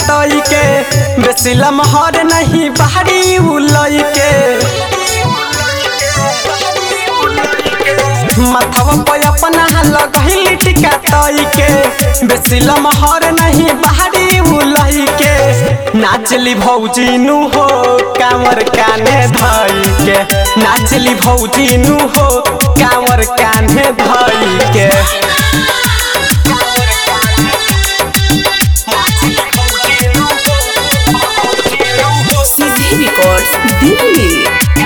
तई के बेसी लमहर नहीं बाहरी उलई के माथवा पे अपना लगहिल टिका तई के बेसी लमहर नहीं बाहरी उलई के नाचली भौजी नु हो कांवर काने धई के नाचली भौजी नु हो कांवर काने धई के सीधे रिकॉर्ड्स दिल्ली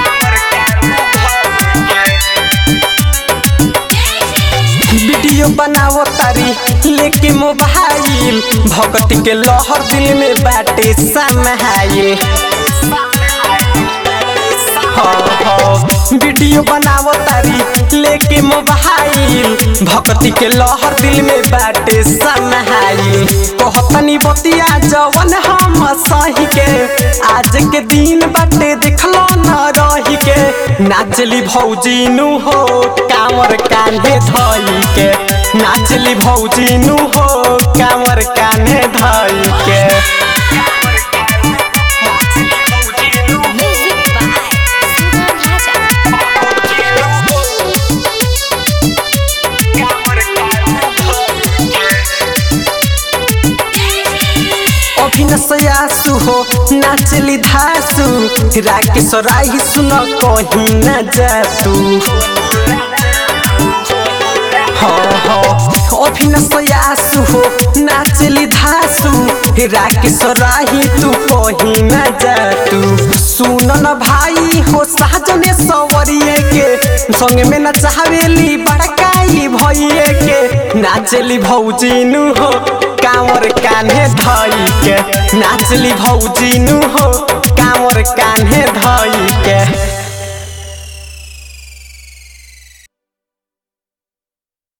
वीडियो बनावो तारी लेके मोबाइल भगती के लहर दिल में बाटे समाइल वीडियो बनावो तारी लेके मोबाइल भक्ति के लहर दिल में बाटे समाइल कहतनी बतिया जवन हम सही के आज के दिन बाटे देखलो न रही के नाचली भौजी नु हो कांवर कान्हे धई के नाचली भौजी नु हो कांवर कान्हे धई के Music by Sugam Raja. अभिनसयासु हो नाचली धासु राकेश राही सुन कहीं न जातु अभिनसयासु हो नाचली धासु राकेश राही तू कहीं न जातु सुन न भाई हो साजने सवरिए के संग में न चाहवेली बड़काई भइए के नाचली भौजी नु हो कांवर कान्हे धई के नाचली भौजी नु हो कांवर कान्हे धई के